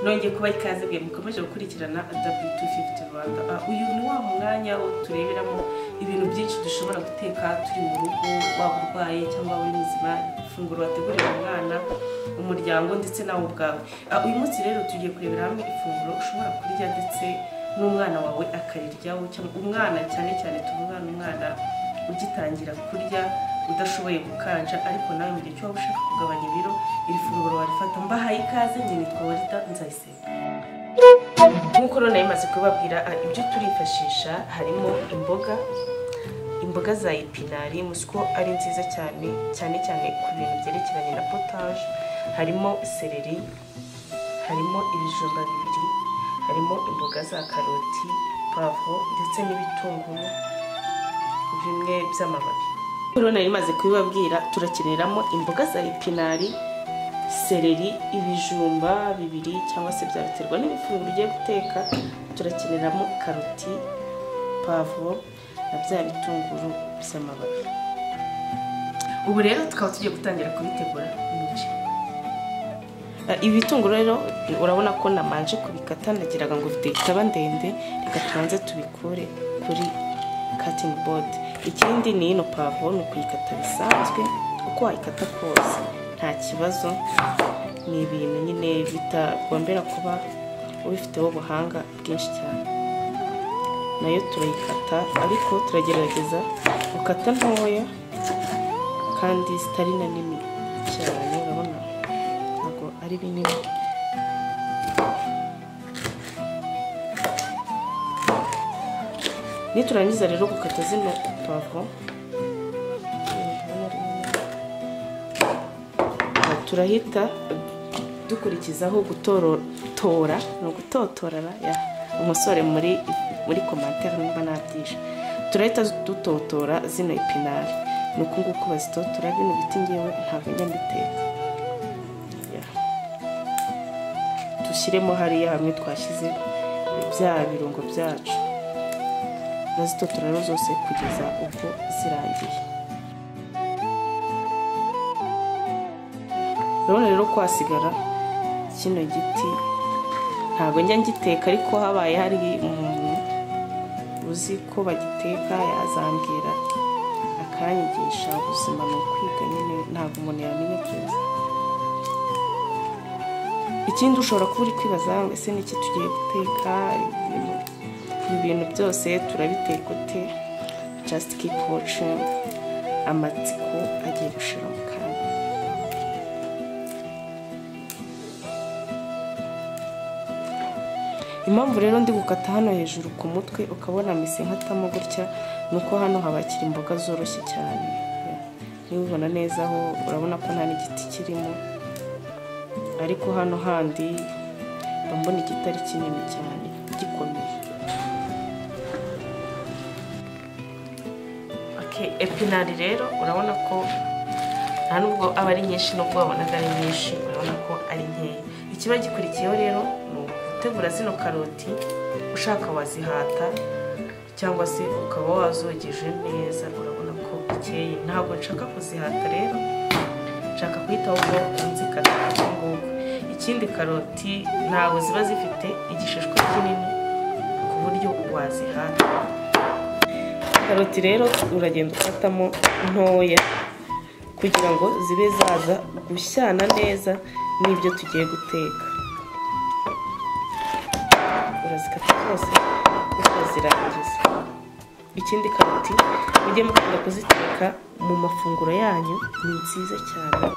nongeye kuba ikaze bwe mukomeje gukurikirana w250 rwanda uyu ni wa mwanya wo tureberamo ibintu byinshi dushobora guteka turi mu rugo waba urwaye cyangwa uri muzima ifunguro wategurira umwana umuryango ndetse nawe ubwawe Ah, uyu munsi rero tugiye kurebera hamwe ifunguro ushobora kurya ndetse n'umwana wawe akariryaho cyangwa umwana cyane cyane tuvuga n'umwana ugitangira kurya udashoboye gukanja ariko nawe mu gihe cy'uba ushaka kugabanya ibiro iri funguro warifata mbahaye ikaze nyine twaba rita nzayisenya nk'uko rero nayo imaze kubabwira ah, ibyo turifashisha harimo imboga imboga za epinari muzi ko ari nziza cyane cyane cyane ku bintu byerekeranye na potaje harimo seleri harimo ibijumba bibiri harimo imboga za karoti pavuro ndetse n'ibitunguru bimwe by'amababi rero nari maze kubibabwira turakeneramo imboga za epinari seleri ibijumba bibiri cyangwa se byabiterwa n'ibifunguro ugiye guteka turakeneramo karoti pavuro na bya bitunguru by'amababi ubu rero tukaba tugiye gutangira kubitegura umuceri Eh, ibitunguru rero urabona ko namanje kubikata nagiraga ngo bitaba ndende reka tubanze tubikure kuri cutting board ikindi ni ino pavuro ni ukuyikata bisanzwe uko wayikata kose nta kibazo ni ibintu nyine bitagombera kuba ubifiteho ubuhanga bwinshi cyane nayo turayikata ariko turagerageza gukata ntoya kandi zitari na nini cyane urabona ntabwo ari binini niturangiza rero gukata zino pavuro turahita dukurikizaho gutorotora ni ugutotorara ya umusore muri muri komantere nimba nabyisha turahita dutotora zino epinari ni uku nguku bazitotora bino biti ngewe ntabwo njya mbiteka Ya. dushyiremo hariya hamwe twashyize bya birungo byacu turazitotora rero zose kugeza ubwo zirangiye urabona rero ko hasigara kino giti ntabwo njya ngiteka ariko habaye hari umuntu uzi ko bagiteka yazambwira akanyigisha ubuzima ni ukwiga nyine ntabwo umuntu yamenya byose ikindi ushobora kuba uri kwibaza ngo ese niki tugiye guteka ibintu- ibi bintu byose turabiteka ute just keep watching amatsiko agiye gushira mu kanya impamvu rero ndi gukata hano hejuru ku mutwe ukabona mise nkatamo gutya ni uko hano habakira imboga zoroshye cyane niba ubibona neza aho urabona ko nta n'igiti kirimo ariko hano handi mba mbona igitari kinini cyane gikomeye Okay, epinari rero urabona ko nta nubwo aba ari nyinshi nubwo wabonaga ari nyinshi urabona ko ari nkeya ikiba gikurikiyeho rero ni ugutegura zino karoti ushaka wazihata cyangwa se ukaba wazogeje neza urabona ko bukeye ntabwo nshaka kuzihata rero nshaka guhita aho nzikata uku nguku ikindi karoti ntabwo ziba zifite igishishwa kinini ku buryo wazihata karoti rero uragenda ukatamo ntoya kugira ngo zibe zaza gushyana neza n'ibyo tugiye guteka urazikata zose ukazirangiza ikindi karoti mujye mukunda kuziteka mu mafunguro yanyu ni nziza cyane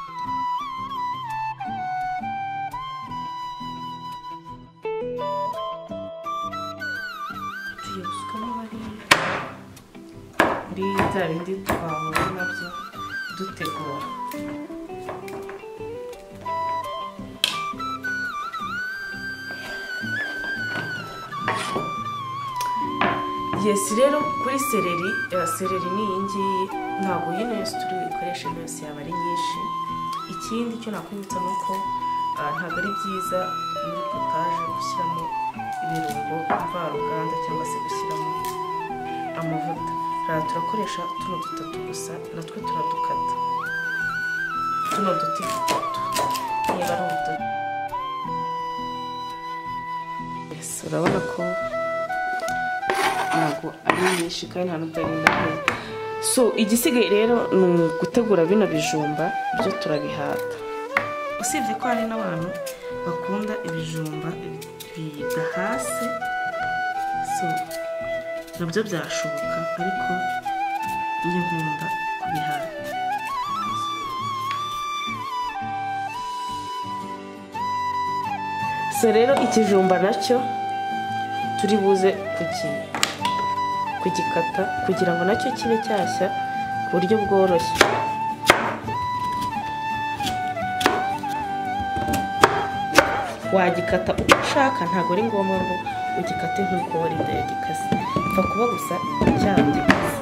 tugiye gusukamo bariya muri bya bindi twahura nabyo dutegura yesi rero kuri seleri eh, seleri ni iyi ngiyi ntabwo yino yose turi buyikoreshe yose yaba ari nyinshi ikindi cyo nakwibutsa ni uko ah, ntabwo ari byiza muri potaje gushyiramo ibirungo mvaruganda cyangwa se gushyiramo amavuta aha turakoresha tuno dutatu gusa natwe turadukata tuno duti dutatu niba ari ubudodo Yes, urabona ko ntabwo ari nyinshi kandi nta n'ubwo ari ntoya so igisigaye rero ni ugutegura bino bijumba byo turabihata usibye ko hari n'abantu bakunda ibijumba bidahase so nabyo byashoboka ariko njye nkunda kubihata so rero ikijumba nacyo turi buze kugi- kugikata kugira ngo nacyo kibe cyashya ku buryo bworoshye wagikata uko ushaka ntabwo ari ngombwa ngo ugikate nk'uko warinda yagikaze upfa kuba gusa cyagikaze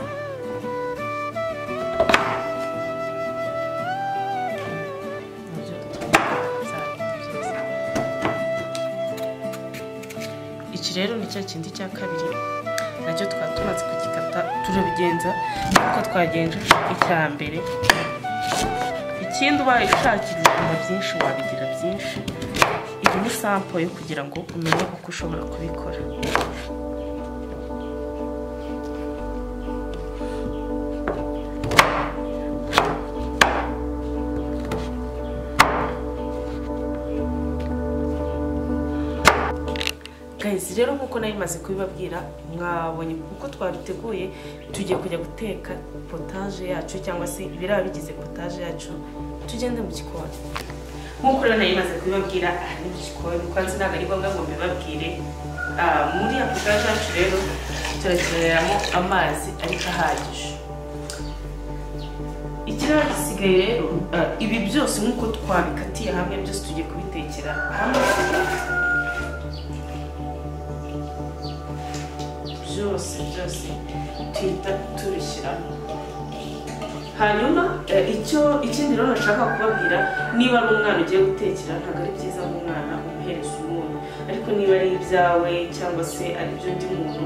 Nabyo byose. iki rero ni cya kindi cya kabiri nacyo twaba tumaze kugikata turabigenza nk'uko twagenje icya mbere ikindi ubaye ushakira ibijumba byinshi wabigira byinshi iyi ni sampo yo kugira ngo umenye uko ushobora kubikora gahizi rero nk'uko nari maze kubibabwira mwabonye uko twabiteguye tugiye kujya guteka potaje yacu cyangwa se ibiraba bigize potaje yacu tugende mu gikoni nk'uko rero nari maze kubibabwira aha ni mu gikoni kandi ntabwo ari ngombwa ngo mbibabwire Ah, muri ya potaje yacu rero turakeneramo amazi ariko ahagije ikiraro gisigaye rero ah, ibi byose nk'uko twabikatiye hamwe byose tugiye kubitekera hamwe byose byose tuhita tubishyiramo hanyuma eh, icyo ikindi rero nashaka kubabwira niba ari umwana ugiye gutekera ntabwo ari byiza ngo umwana umuhereza umuntu ariko niba ari ibyawe cyangwa se ari iby'undi muntu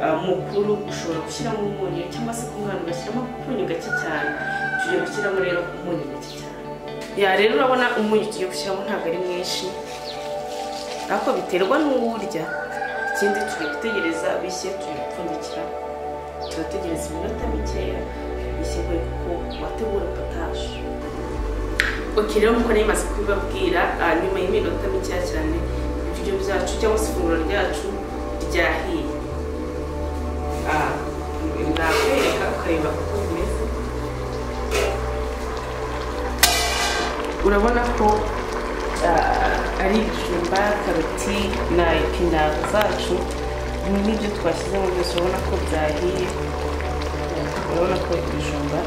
ah, mukuru ushobora gushyiramo umunyu cyangwa se ku mwana ugashyiramo umunyu gake cyane tugiye gushyiramo rero umunyu gake cyane ya rero urabona umunyu tugiye gushyiramo ntabwo ari mwinshi ariko biterwa n'uwo urya ikindi turi gutegereza bishye turi gupfundikira turategereza iminota mikeya bishye kubera ko wategura potaje ok rero nk'uko nari maze kubibabwira ah, nyuma y'iminota mikeya cyane ibiryo byacu cyangwa se ifunguro ryacu ryahiye Ah, nakwereka ukareba uko bimeze urabona ko ah, ari ibijumba karoti na epinari zacu n'ibyo twashyizemo byose urabona ko byahiye urabona ko ibijumba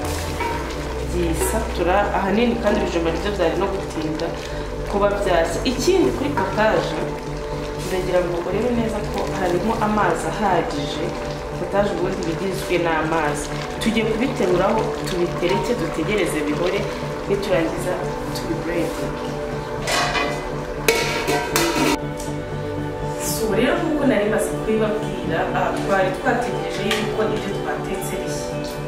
byisatura ahanini kandi ibijumba nibyo byari no gutinda kuba byashya ikindi kuri potaje uragira ngo urebe neza ko harimo amazi ahagije potaje ubundi bigizwe n'amazi tugiye kubiteruraho tubitereke dutegereze bihore niturangiza tubibureke so rero nk'uko nari maze kubibabwira ah, twari twategereje yuko ibyo twatetse bishya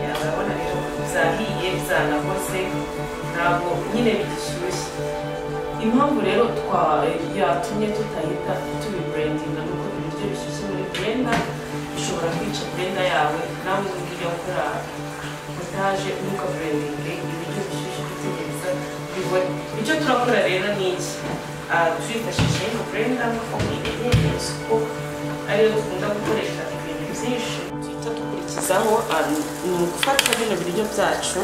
Ya, urabona rero byahiye byanakoze ntabwo nyine bigishyushye impamvu rero twa yatumye tutahita tubiburendinga ni uko ibiryo bishyushye muri burenda bishobora kwica burenda yawe nawe ubundi ujya gukora potaje unuka burendinge ibiryo bishyushye utegereza bibone icyo turakora rero ni iki Ah, turifashishije burenda makumyabiri n'isuku ariyo dukunda gukoresha ibintu byinshi duhita dukurikizaho ah, ni ugufata bino biryo byacu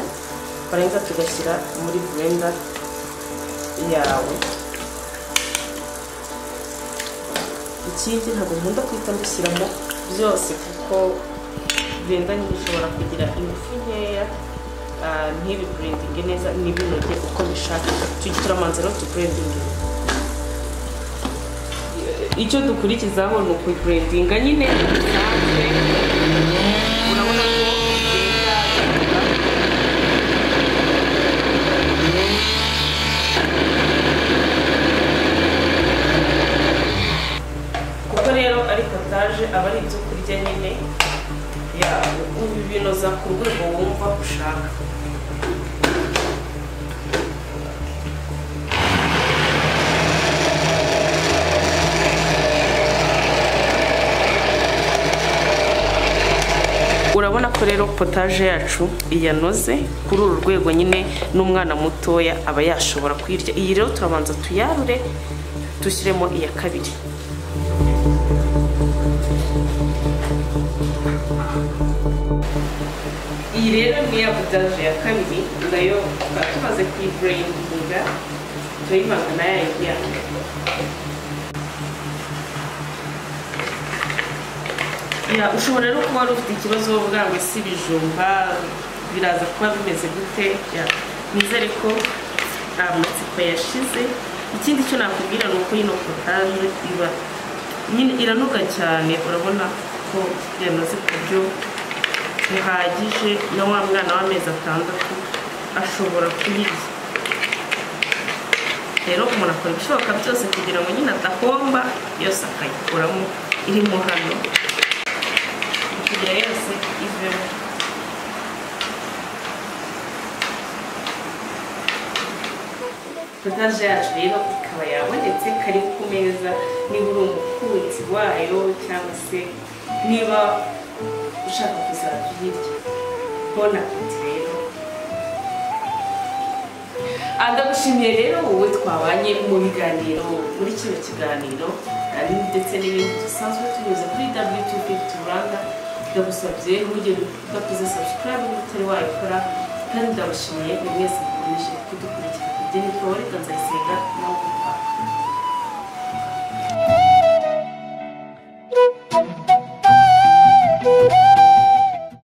barenza tugashyira muri burenda yawe ikindi ntabwo nkunda guhita mbishyiramo byose kuko burenda nyine ishobora kugira ingufu nkeya ah, ntibi burendinge neza n'ibinoge uko bishaka tujye turamanza rero tuburendinge icyo dukurikizaho ni ukuburendinga nyine bisanzwe urabona ko burenda kuko rero ari potaje aba ari ibyo kurya nyine ya ubinoza ku rwego wumva ushaka urabona ko rero potaje yacu iyanoze kuri uru rwego nyine n'umwana mutoya aba yashobora kuyirya iyi rero turabanza tuyarure dushyiremo iya kabiri iyi rero ni ya potaje ya kabiri nayo tukaba tumaze kuyibureyininga turayivanga na ya yindi yandi Ya, ushobora rero kuba wari ufite ikibazo bwa ngo si ibijumba biraza kuba bimeze gute Ya, nizere ko nta matsiko yashize ikindi cyo nakubwira ni uko yino potaje iba nyine iranuka cyane urabona ko yanoze ku buryo buhagije na wa mwana w'amezi atandatu ashobora kuyirya rero umuntu akora ibishoboka byose kugira ngo nyine adahomba yose akayikuramo irimo hano kugira yose ivemo potaje yacu rero ikaba yabonetse kari ku meza niba uri umukunzi wayo cyangwa se niba ushaka kuzajya uyirya bona apeti rero ndagushimiye rero wowe twabanye mu biganiro muri kino kiganiro ari ndetse n'ibindi dusanzwe tunyuze kuri wtv turanga ndagusabye ntugire udakoze subscribe niba utari wayikora kandi ndabashimiye buri wese mukomeje kudukurikira ibyo ni paul kanzayisenga nawe